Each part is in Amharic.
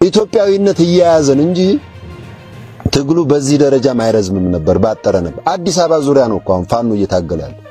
ኢትዮጵያዊነት እየያዘን እንጂ ትግሉ በዚህ ደረጃም አይረዝምም ነበር፣ ባጠረ ነበር። አዲስ አበባ ዙሪያ ነው እኮ አሁን ፋኖ እየታገለ ያለው።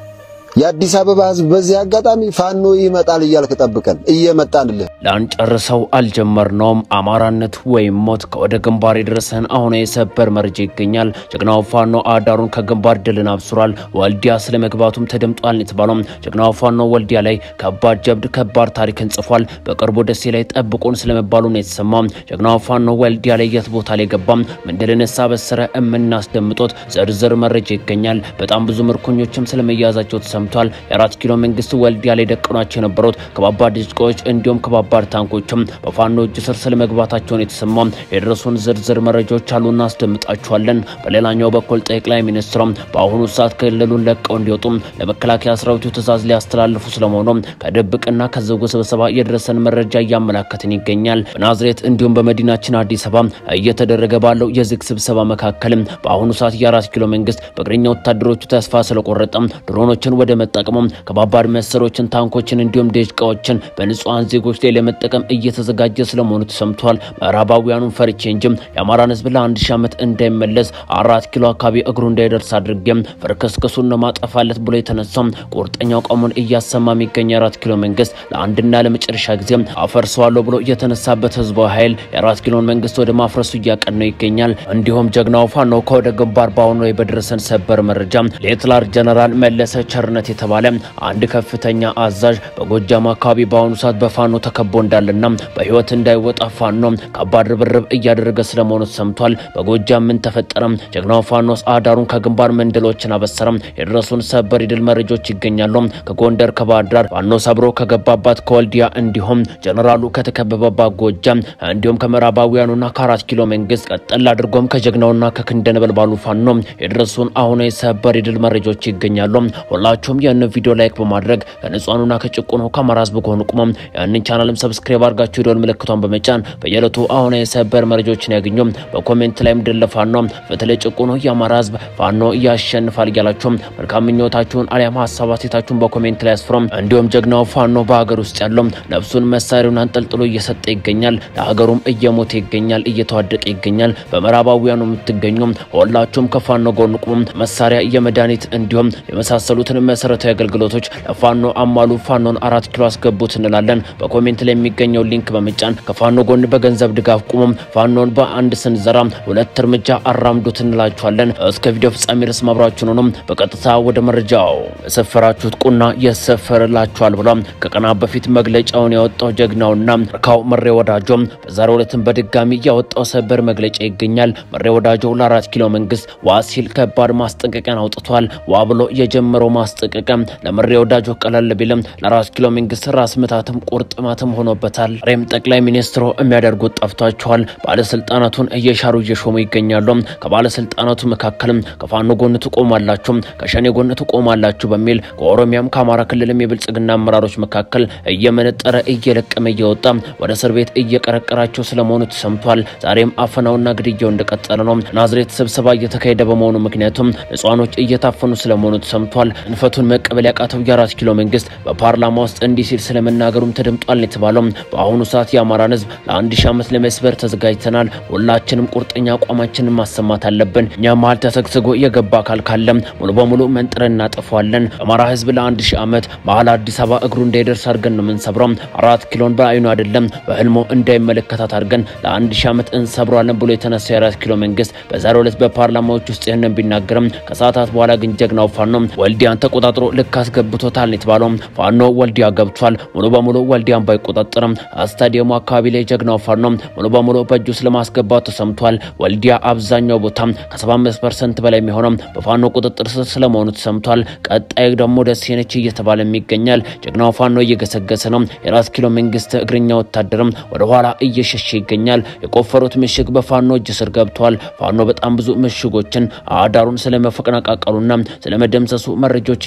የአዲስ አበባ ህዝብ በዚህ አጋጣሚ ፋኖ ይመጣል እያልክ ጠብቀን እየመጣንልህ ላንጨርሰው አልጀመርነውም። አማራነት ወይም ሞት ከወደ ግንባር የደረሰን አሁን የሰበር መረጃ ይገኛል። ጀግናው ፋኖ አዳሩን ከግንባር ድልን አብስሯል። ወልዲያ ስለ መግባቱም ተደምጧል የተባለው ጀግናው ፋኖ ወልዲያ ላይ ከባድ ጀብድ፣ ከባድ ታሪክን ጽፏል። በቅርቡ ደሴ ላይ ጠብቁን ስለመባሉ ነው የተሰማው። ጀግናው ፋኖ ወልዲያ ላይ የት ቦታ ላይ ገባም ምንድልንሳ በሰረ የምናስደምጦት ዝርዝር መረጃ ይገኛል። በጣም ብዙ ምርኮኞችም ስለመያዛቸው ተሰምቷል። የአራት ኪሎ መንግስት ወልዲያ ላይ ደቅኗቸው የነበሩት ከባባድ ድጭቆች እንዲሁም ከባባድ ታንኮችም በፋኖ እጅ ስር ስለመግባታቸውን የተሰማው የደረሱን ዝርዝር መረጃዎች አሉ፣ እናስደምጣቸዋለን። በሌላኛው በኩል ጠቅላይ ሚኒስትሩም በአሁኑ ሰዓት ክልሉን ለቀው እንዲወጡ ለመከላከያ ሰራዊቱ ትዕዛዝ ሊያስተላልፉ ስለመሆኑ ከድብቅና ከዝግ ስብሰባ የደረሰን መረጃ እያመላከትን ይገኛል። በናዝሬት እንዲሁም በመዲናችን አዲስ አበባ እየተደረገ ባለው የዝግ ስብሰባ መካከል በአሁኑ ሰዓት የአራት ኪሎ መንግስት በእግረኛ ወታደሮቹ ተስፋ ስለቆረጠ ድሮኖችን ወደ መጠቀሙ ከባባድ መሳሪያዎችን፣ ታንኮችን እንዲሁም ደቂቃዎችን በንጹሐን ዜጎች ላይ ለመጠቀም እየተዘጋጀ ስለመሆኑ ተሰምቷል። ምዕራባውያኑን ፈርቼ እንጂ የአማራን ህዝብ ለአንድ ሺህ ዓመት እንዳይመለስ አራት ኪሎ አካባቢ እግሩ እንዳይደርስ አድርጌም ፍርክስክሱን ነው ማጠፋለት ብሎ የተነሳው ቁርጠኛ አቋሙን እያሰማ የሚገኝ የአራት ኪሎ መንግስት ለአንድና ለመጨረሻ ጊዜ አፈርሰዋለሁ ብሎ የተነሳበት ህዝባዊ ኃይል የአራት ኪሎን መንግስት ወደ ማፍረሱ እያቀነው ይገኛል። እንዲሁም ጀግናው ፋኖ ከወደ ግንባር በአሁኑ ላይ በደረሰን ሰበር መረጃ ሌትላር ጀነራል መለሰ ቸርነት የተባለ አንድ ከፍተኛ አዛዥ በጎጃም አካባቢ በአሁኑ ሰዓት በፋኖ ተከቦ እንዳለና በህይወት እንዳይወጣ ፋኖ ከባድ ርብርብ እያደረገ ስለመሆኑ ተሰምቷል። በጎጃም ምን ተፈጠረ? ጀግናው ፋኖስ አዳሩን ከግንባር መንደሎችን አበሰረ። የደረሱን ሰበር የድል መረጃዎች ይገኛሉ። ከጎንደር ከባህር ዳር ፋኖ ሰብሮ ከገባባት ከወልዲያ እንዲሁም ጀነራሉ ከተከበበባት ጎጃም እንዲሁም ከምዕራባውያኑና ከአራት ኪሎ መንግስት ቀጠል አድርጎም ከጀግናውና ከክንደ ነበልባሉ ፋኖ የደረሱን አሁን የሰበር የድል መረጃዎች ይገኛሉ። ሁላችሁም ያን ቪዲዮ ላይክ በማድረግ ከንጹሃኑና ከጭቁኑ ከአማራ ህዝብ ከሆኑ ቁመም ያንን ቻናልም ሰብስክራይብ አድርጋችሁ የደወል ምልክቷን በመጫን በየዕለቱ አሁን የሰበር መረጃዎችን ያገኙ። በኮሜንት ላይም ድል ለፋኖ በተለይ ጭቁኑ የአማራ ህዝብ ፋኖ ያሸንፋል እያላችሁ መልካም ምኞታችሁን አሊያም ሀሳብ አስተያየታችሁን በኮሜንት ላይ አስፍሩም። እንዲሁም ጀግናው ፋኖ በሀገር ውስጥ ያለው ነፍሱን መሳሪያውን አንጠልጥሎ እየሰጠ ይገኛል። ለሀገሩም እየሞተ ይገኛል፣ እየተዋደቀ ይገኛል። በምዕራባውያኑ የምትገኙ ሁላችሁም ከፋኖ ጎን ቁሙ። መሳሪያ፣ የመድኃኒት እንዲሁም የመሳሰሉትን መሰረታዊ አገልግሎቶች ለፋኖ አሟሉ። ፋኖን አራት ኪሎ አስገቡት እንላለን። በኮሜንት ላይ የሚገኘው ሊንክ በመጫን ከፋኖ ጎን በገንዘብ ድጋፍ ቁሙም። ፋኖን በአንድ ስንዘራ ሁለት እርምጃ አራምዱት እንላችኋለን። እስከ ቪዲዮ ፍጻሜ ድረስ ማብራችሁን ሆኖም በቀጥታ ወደ መረጃው የሰፈራችሁት ቁና የሰፈርላችኋል ብሎ ከቀናት በፊት መግለጫውን ያወጣው ጀግናውና ርካው መሬ ወዳጆ በዛሬው ዕለትም በድጋሚ ያወጣው ሰበር መግለጫ ይገኛል። መሬ ወዳጆ ለአራት ኪሎ መንግስት ዋ ሲል ከባድ ማስጠንቀቂያን አውጥቷል። ዋ ብሎ የጀመረው ማስጠንቀቂያ ለመሬ ወዳጆ ቀለል ቢልም ለአራት ኪሎ መንግስት ራስ ምታትም ቁርጥማትም ሆኖበታል። ሬም ጠቅላይ ሚኒስትሩ የሚያደርጉት ጠፍቷቸዋል። ባለስልጣናቱን እየሻሩ እየሾሙ ይገኛሉ። ከባለስልጣናቱ መካከልም ከፋኖ ጎን ትቆማላችሁ፣ ከሸኔ ጎን ትቆማላችሁ በሚል ከኦሮሚያም ከአማራ ክልልም የብልጽግና አመራሮች መካከል እየመነጠረ እየለቀመ እየወጣ ወደ እስር ቤት እየቀረቀራቸው ስለመሆኑ ተሰምቷል። ዛሬም አፈናውና ግድያው እንደቀጠለ ነው። ናዝሬት ስብሰባ እየተካሄደ በመሆኑ ምክንያቱም ንጹሃኖች እየታፈኑ ስለመሆኑ ተሰምቷል። እንፈቱን መቀበል ያቃተው የአራት ኪሎ መንግስት በፓርላማ ውስጥ እንዲህ ሲል ስለመናገሩም ተደምጧል የተባለው በአሁኑ ሰዓት የአማራን ህዝብ ለአንድ ሺህ ዓመት ለመስበር ተዘጋጅተናል። ሁላችንም ቁርጠኛ አቋማችንን ማሰማት አለብን። እኛ መሀል ተሰግስጎ የገባ አካል ካለም ሙሉ በሙሉ መንጥረን እናጠፋዋለን። አማራ ህዝብ ለአንድ ሺህ ዓመት መሀል አዲስ አበባ እግሩ እንዳይደርስ አድርገን ነው የምንሰብረው። አራት ኪሎን በአይኑ አይደለም በህልሞ እንዳይመለከታት አድርገን ለአንድ ሺህ ዓመት እንሰብረዋለን ብሎ የተነሳው የአራት ኪሎ መንግስት በዛሬው ዕለት በፓርላማዎች ውስጥ ይህንን ቢናገርም ከሰዓታት በኋላ ግን ጀግናው ፋኖ ወልዲያን ተቆጣጥሮ ልክ አስገብቶታል የተባለው ፋኖ ወልዲያ ገብቷል። ሙሉ በሙሉ ወልዲያን ባይቆጣጠርም ስታዲየሙ አካባቢ ላይ ጀግናው ፋኖ ሙሉ በሙሉ በእጁ ስለማስገባት ተሰምቷል። ወልዲያ አብዛኛው ቦታ ከ75 ፐርሰንት በላይ የሚሆነው በፋኖ ቁጥጥር ስር ስለመሆኑ ተሰምቷል። ቀጣይ ደግሞ ደሴ ነች እየተባለ ይገኛል። ጀግናው ፋኖ እየገሰገሰ ነው። የአራት ኪሎ መንግስት እግረኛ ወታደርም ወደ ኋላ እየሸሸ ይገኛል። የቆፈሩት ምሽግ በፋኖ እጅ ስር ገብቷል። ፋኖ በጣም ብዙ ምሽጎችን አዳሩን ስለመፈቀናቃቀሉና ስለመደምሰሱ መረጃዎች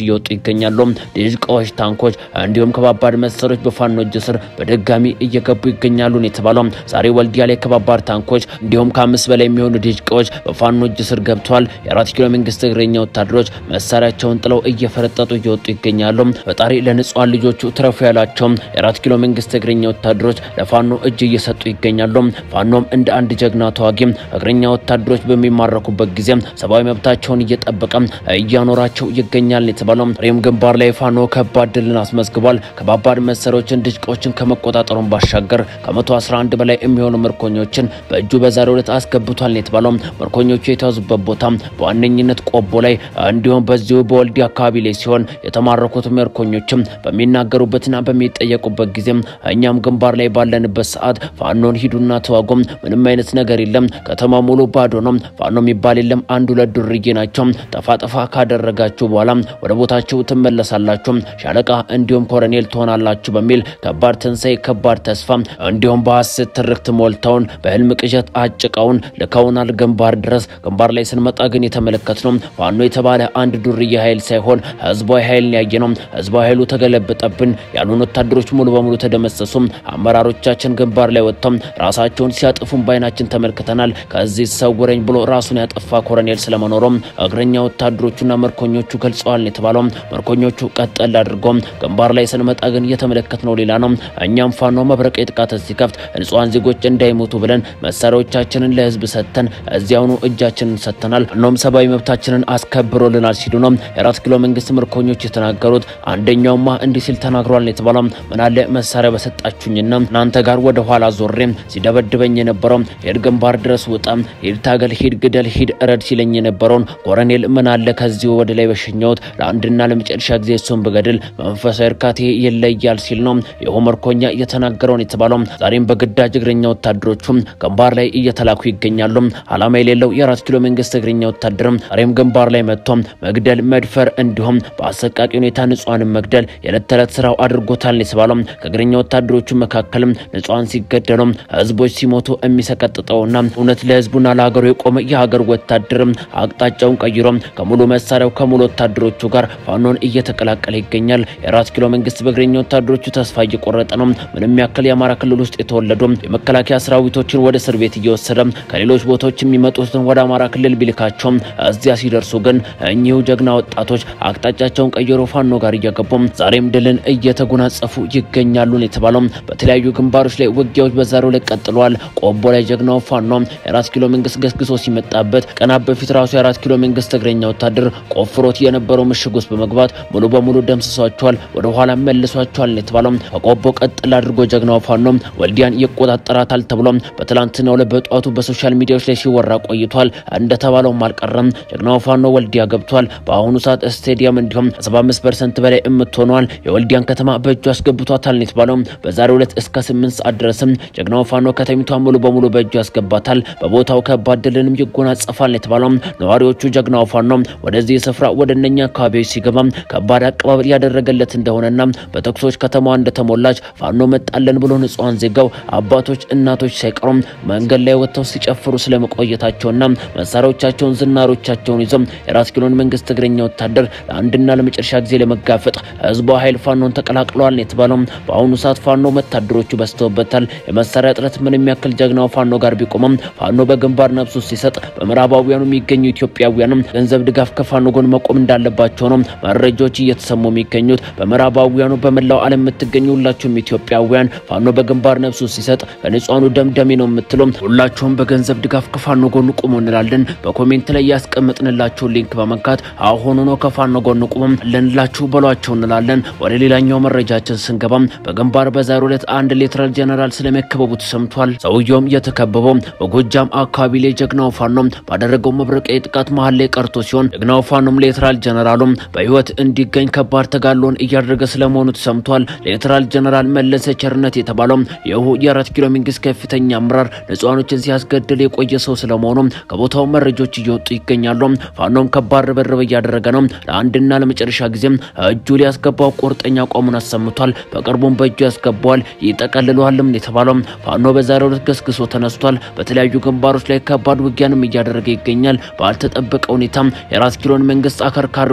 እየወጡ ይገኛሉ። ዲሽቃዎች፣ ታንኮች እንዲሁም ከባባድ መሳሪያዎች በፋኖ እጅ ስር በድጋሚ እየገቡ ይገኛሉ ነው የተባለው። ዛሬ ወልዲያ ላይ ከባባድ ታንኮች እንዲሁም ከአምስት በላይ የሚሆኑ ዲሽቃዎች በፋኖ እጅ ስር ገብተዋል። የአራት ኪሎ መንግስት እግረኛ ወታደሮች መሳሪያቸውን ጥለው እየፈረጠጡ እየወጡ ይገኛሉ። ፈጣሪ ለንጹሃን ልጆቹ ትረፉ ያላቸው የአራት ኪሎ መንግስት እግረኛ ወታደሮች ለፋኖ እጅ እየሰጡ ይገኛሉ። ፋኖም እንደ አንድ ጀግና ተዋጊ እግረኛ ወታደሮች በሚማረኩበት ጊዜ ሰብአዊ መብታቸውን እየጠበቀ እያኖራቸው ይገኛል የተባለው ሬም ግንባር ላይ ፋኖ ከባድ ድልን አስመዝግቧል። ከባባድ መሳሪያዎችን ድሽቆችን ከመቆጣጠሩን ባሻገር ከ111 በላይ የሚሆኑ ምርኮኞችን በእጁ በዛሬው ዕለት አስገብቷል የተባለው ምርኮኞቹ የተያዙበት ቦታ በዋነኝነት ቆቦ ላይ እንዲሁም በዚሁ በወልዲ አካባቢ ላይ ሲሆን የተማረኩት ምርኮኞችም በሚናገሩበትና በሚጠየቁበት ጊዜ እኛም ግንባር ላይ ባለንበት ሰዓት ፋኖን ሂዱና ተዋጎም ምንም አይነት ነገር የለም፣ ከተማ ሙሉ ባዶ ነው፣ ፋኖ የሚባል የለም፣ አንድ ሁለት ዱርዬ ናቸው፣ ጠፋ ጠፋ ካደረጋችሁ በኋላ ወደ ቦታችሁ ትመለሳላችሁ፣ ሻለቃ እንዲሁም ኮሎኔል ትሆናላችሁ በሚል ከባድ ትንሳኤ፣ ከባድ ተስፋ እንዲሁም በሐሰት ትርክት ሞልተውን በህልም ቅዠት አጭቀውን ልከውናል ግንባር ድረስ። ግንባር ላይ ስንመጣ ግን የተመለከትነው ፋኖ የተባለ አንድ ዱርዬ ኃይል ሳይሆን ህዝባዊ ኃይልን ያየ ነው። ህዝባዊ ኃይሉ ተገለበጠብን ያሉን ወታደሮች ሙሉ በሙሉ ተደመሰሱ። አመራሮቻችን ግንባር ላይ ወጥተው ራሳቸውን ሲያጥፉን ባይናችን ተመልክተናል። ከዚህ ሰውረኝ ብሎ ራሱን ያጠፋ ኮሎኔል ስለመኖሩም እግረኛ ወታደሮቹና ምርኮኞቹ ገልጸዋል የተባለው ምርኮኞቹ ቀጠል አድርጎ ግንባር ላይ ስንመጣ ግን የተመለከትነው ሌላ ነው። እኛም ፋኖ መብረቅ ጥቃት ሲከፍት ንጹሃን ዜጎች እንዳይሞቱ ብለን መሳሪያዎቻችንን ለህዝብ ሰጥተን እዚያውኑ እጃችንን ሰጥተናል። እኖም ሰብአዊ መብታችንን አስከብሮልናል ሲሉ ነው የአራት ኪሎ መንግስት ምርኮኞች የተናገሩት። አንደኛውማ እንዲህ ሲል ተናግሯል የተባለው ምናለ መሳሪያ በሰጣችሁኝና እናንተ ጋር ወደ ኋላ ዞሬ ሲደበድበኝ የነበረው ሂድ ግንባር ድረስ ውጣ፣ ሂድ ታገል፣ ሂድ ግደል፣ ሂድ እረድ ሲለኝ የነበረውን ኮሎኔል ምናለ ከዚሁ ወደ ላይ በሸኘሁት ለአንድና ለመጨረሻ ጊዜ እሱን ብገድል መንፈሳዊ እርካቴ ይለያል ሲል ነው ይኸው ምርኮኛ የተናገረውን የተባለው። ዛሬም በግዳጅ እግረኛ ወታደሮቹ ግንባር ላይ እየተላኩ ይገኛሉ። አላማ የሌለው የአራት ኪሎ መንግስት እግረኛ ወታደር ዛሬም ግንባር ላይ መጥቶ መግደል፣ መድፈር እንዲሁም በአሰቃቂ ሁኔታ ንጹሃንን መግደል የዕለት ተዕለት ስራው አድርጎታል የተባለው ከእግረኛ ወታደሮቹ መካከልም ንጹሃን ሲገደሉ፣ ህዝቦች ሲሞቱ የሚሰቀጥጠውና እውነት ለህዝቡና ለሀገሩ የቆመ የሀገር ወታደር አቅጣጫውን ቀይሮ ከሙሉ መሳሪያው ከሙሉ ወታደሮቹ ጋር ፋኖን እየተቀላቀለ ይገኛል። የአራት ኪሎ መንግስት በእግረኛ ወታደሮቹ ተስፋ እየቆረጠ ነው። ምንም ያክል የአማራ ክልል ውስጥ የተወለዱ የመከላከያ ሰራዊቶችን ወደ እስር ቤት እየወሰደ ከሌሎች ቦታዎች የሚመጡትን ወደ አማራ ክልል ቢልካቸውም እዚያ ሲደርሱ ግን እኚሁ ጀግና ወጣቶች አቅጣጫቸውን ቀይሮ ፋኖ ጋር እየገቡ ዛሬም ድልን እየተጎናጸፉ ይገኛሉ የተባለው በተለያዩ ግንባሮች ላይ ውጊያዎች በዛሬው ላይ ቀጥለዋል። ቆቦ ላይ ጀግናው ፋኖ የአራት ኪሎ መንግስት ገስግሶ ሲመጣበት ቀናት በፊት ራሱ የአራት ኪሎ መንግስት እግረኛ ወታደር ቆፍሮት የነበረው ምሽግ ውስጥ በመግባት ሙሉ በሙሉ ደምስሷቸዋል፣ ወደ ኋላ መልሷቸዋል የተባለው ከቆቦ ቀጥል አድርጎ ጀግናው ፋኖ ወልዲያን ይቆጣጠራታል ተብሎ በትላንትናው ዕለት በጠዋቱ በሶሻል ሚዲያዎች ላይ ሲወራ ቆይቷል። እንደተባለውም አልቀረም። ጀግናው ፋኖ ወልዲያ ገብቷል። በአሁኑ ሰዓት ስቴዲየም እንዲሁም 75% በላይ የምትሆነዋል የወልዲያን ከተማ በእጁ አስገብቷታል የተባለው በዛሬው ዕለት እስከ 8 ሰዓት ድረስም ጀግናው ፋኖ ከተሚቷን ሙሉ በሙሉ በእጁ ያስገባታል። በቦታው ከባድ ድልንም ይጎናጸፋል የተባለው ነዋሪዎቹ ጀግናው ፋኖ ወደዚህ ስፍራ ወደ እነኛ አካባቢዎች ሲገባ ከባድ አቀባበል ያደረገለት እንደሆነና በተኩሶች ከተማዋ እንደተሞላች ፋኖ መጣለን ብሎ ንጹሃን ዜጋው አባቶች፣ እናቶች ሳይቀሩም መንገድ ላይ ወጥተው ሲጨፍሩ ስለመቆየታቸውና መሳሪያዎቻቸውን ዝናሮቻቸውን ይዘው የአራት ኪሎን መንግስት እግረኛ ወታደር ለአንድና ለመጨረሻ ጊዜ ለመጋፈጥ ህዝቡ ኃይል ፋኖን ተቀላቅለዋል የተባለው በአሁኑ ሰዓት ፋኖ ወታደሮቹ በዝተውበታል። የመሳሪያ እጥረት ምንም ያክል ጀግናው ፋኖ ጋር ቢቆምም ፋኖ በግንባር ነፍሱ ሲሰጥ በምዕራባውያኑ የሚገኙ ኢትዮጵያውያንም ገንዘብ ድጋፍ ከፋኖ ጎን መቆም እንዳለባቸው ነው መረጃዎች እየተሰሙ የሚገኙት። በምዕራባውያኑ በመላው ዓለም የምትገኙ ሁላችሁም ኢትዮጵያውያን ፋኖ በግንባር ነፍሱ ሲሰጥ ከንጹሃኑ ደምደሜ ነው የምትሉም ሁላችሁም በገንዘብ ድጋፍ ከፋኖ ጎን ቁሙ እንላለን። በኮሜንት ላይ ያስቀምጥንላችሁ ሊንክ በመንካት አሁኑ ነው ከፋኖ ጎን ቁሙም ልንላችሁ በሏቸው እንላለን። ወደ ሌላኛው መረጃችን ስንገባም በግንባር በዛሬው ዕለት አንድ ሌተናል ጀነራል ስለመከበቡ ተሰምቷል። ሰውየውም የተከበበው በጎጃም አካባቢ ላይ ጀግናው ፋኖም ባደረገው መብረቂያ ጥቃት መሀል ላይ ቀርቶ ሲሆን ጀግናው ፋኖም ሌተናል ጀነራሉም በህይወት እንዲገኝ ከባድ ተጋድሎን እያደረገ ስለመሆኑ ተሰምቷል። ሌተናል ጀነራል መለሰ ቸርነት የተባለው ይሁ የአራት ኪሎ መንግስት ከፍተኛ አመራር ንጹሃኖችን ሲያስገድል የቆየ ሰው ስለመሆኑ ከቦታው መረጃዎች እየወጡ ይገኛሉ። ፋኖም ከባድ ርብርብ እያደረገ ነው። ለአንድና ለመጨረሻ ጊዜም እጁ ሊያስገባው ቁርጠኛ አቋሙን አሰምቷል። በቅርቡም በእጁ ያስገባዋል ይጠቀልለዋልም የተባለው ፋኖ በዛሬው ዕለት ገስግሶ ተነስቷል። በተለያዩ ግንባሮች ላይ ከባድ ውጊያንም እያደረገ ይገኛል። ባልተጠበቀ ሁኔታም የአራት ኪሎን መንግስት አከርካሪውን ሰብሮታል።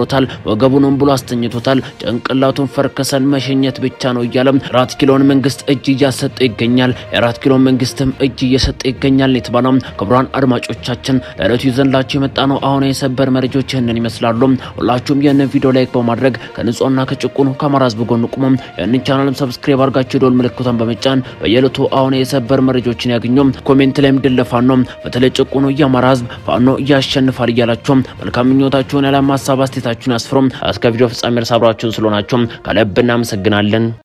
አስሮታል፣ ወገቡንም ብሎ አስተኝቶታል። ጭንቅላቱን ፈርከሰን መሸኘት ብቻ ነው እያለም የአራት ኪሎን መንግስት እጅ እያሰጠ ይገኛል። የአራት ኪሎን መንግስትም እጅ እየሰጠ ይገኛል የተባለው ክቡራን አድማጮቻችን ለዕለቱ ይዘንላችሁ የመጣ ነው አሁን የሰበር መረጃዎች ይህንን ይመስላሉ። ሁላችሁም ይህንን ቪዲዮ ላይክ በማድረግ ከንጹህና ከጭቁኑ ከአማራ ህዝብ ጎን ቁሙ። ይህንን ቻናልም ሰብስክራይብ አድርጋችሁ የደወል ምልክቷን በመጫን በየዕለቱ አሁን የሰበር መረጃዎችን ያገኙ። ኮሜንት ላይም ድል ለፋኖ በተለይ ጭቁኑ የአማራ ህዝብ ፋኖ እያሸንፋል እያላችሁ መልካም ምኞታችሁን ያለ ሀሳብ አስተያየታችሁን ያስፍሩም። እስከ ቪዲዮ ፍጻሜ ድረስ አብራችሁን ስለሆናችሁ ከልብ እናመሰግናለን።